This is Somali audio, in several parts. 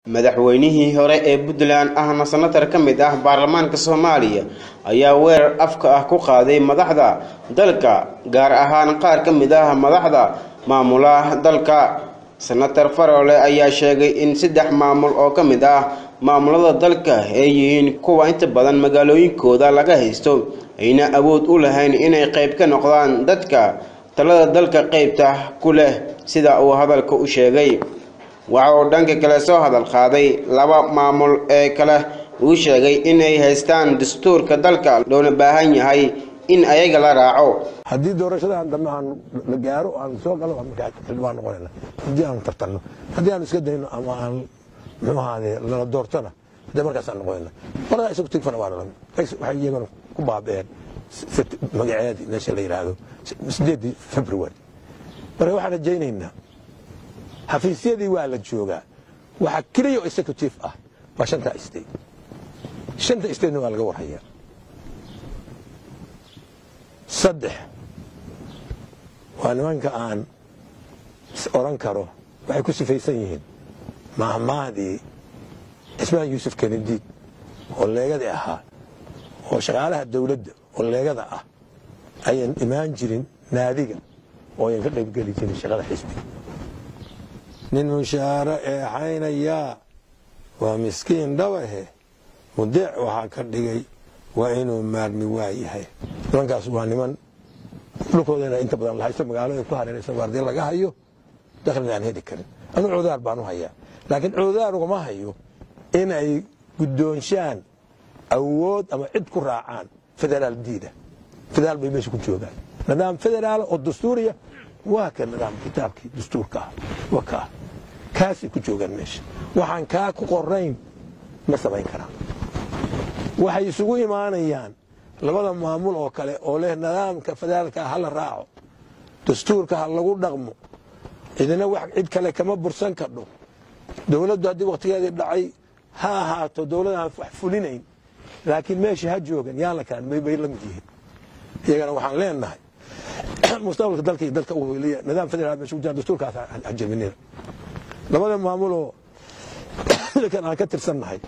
madaxweynihii hore ee puntland ahna sanatar ka mid ah baarlamaanka soomaaliya ayaa weerar afka ah ku qaaday madaxda dalka gaar ahaan qaar ka mid ah madaxda maamulaha dalka senator farole ayaa sheegay in saddex maamul oo ka mid ah maamulada dalka ay yihiin kuwa inta badan magaalooyinkooda laga haysto ayna awood u lahayn inay qayb ka noqdaan dadka talada dalka qaybta ku leh sida uu hadalka u sheegay waxa uu dhanka kale soo hadal qaaday laba maamul ee kale uu sheegay inay haystaan dastuurka dalka loona baahan yahay in ayaga la raaco haddii doorashadan dambe aan la gaaro aan soo galo xildhibaan noqonayna haddii aan tartanno haddii aan iska dayno ama aan muxuu ahaade lala doortona haddii markaasaan noqonayna qoladaa isagu tigfana waa dhalan waxay iyagana ku baabeen magaceedii meesha la yidhaahdo sideedii february marka waxaan rajaynaynaa xafiisyadii waa la joogaa waxaa keliya oo executive ah waa shanta state shanta statena waa laga warhayaa saddex waa nimanka aan oran karo waxay ku sifaysan yihiin mahmaahdii cismaan yuusuf kenediid oo leegadii ahaa oo shaqaalaha dowladda oo leegada ah ayan imaan jirin naadiga oo ayan ka qaybgeli jirin shaqada xisbiga nin mushaaro eexaynayaa waa miskiin dhabahe mudeec waxaa ka dhigay waa inuu maarmi waa yahay nimankaas waa niman dhulkoodana inta badan lahaysto magaalada ku hareeraysa waardiya laga hayo daklina aan heli karin anu coodaar baan u hayaa laakiin coodaar ugama hayo inay guddoonshaan awood ama cid ku raacaan federaal diida federaal bay meesha ku joogaan nidaam federaal oo dastuuriya waa ka nidaam kitaabkii dastuurka ah waa kaa kaasay ku joogaan meesha waxaan kaa ku qorayn ma samayn karaan waxay isugu imaanayaan labada maamul oo kale oo leh nidaamka federaalka ha la raaco dastuurka ha lagu dhaqmo cidina wax cid kale kama bursan kadho dowladdu haddii wakhtigeedii dhacay ha ahaato dowladaan wax fulinayn laakiin meesha ha joogan yaan la kalan bay la mid yihiin iyagana waxaan leenahay mustaqbalka dalka iyo dalka u heliya nidaam federaal meesha ku jira dastuurkaas ha jebinina labada maamuloo kan aan ka tirsannahay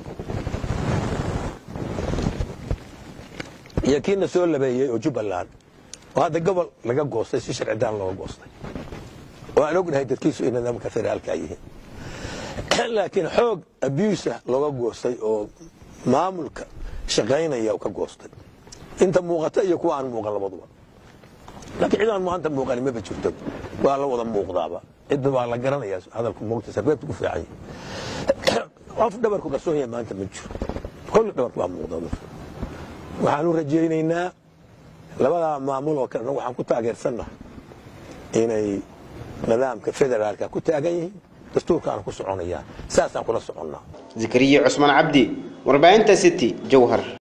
iyo kiina soo labeeyey oo jubbaland oo hadda gobol laga goostay si sharcidaan looga goostay oo aan ognahay dadkiisu ay nidaamka federaalka yihiin laakiin xoog abuusa looga goostay oo maamulka shaqaynaya ka goostay inta muuqata iyo kuwa aan muuqan labaduba laakiin cid aan maanta muuqani maba jirto waa la wada muuqdaaba cidda waa la garanayaa hadalku moogta sarbeebta ku fiican qof dhabarku qarsoon yahay maanta ma jiro kolli dhabarku waa muuqda waxaanu rajaynaynaa labadaa maamul oo kalena waxaan ku taageersannahay inay nidaamka federaalka ku taagan yihiin dastuurkaana ku soconayaan saasaan kula soconnaa zakariya cusmaan cabdi warbaahinta city jowhar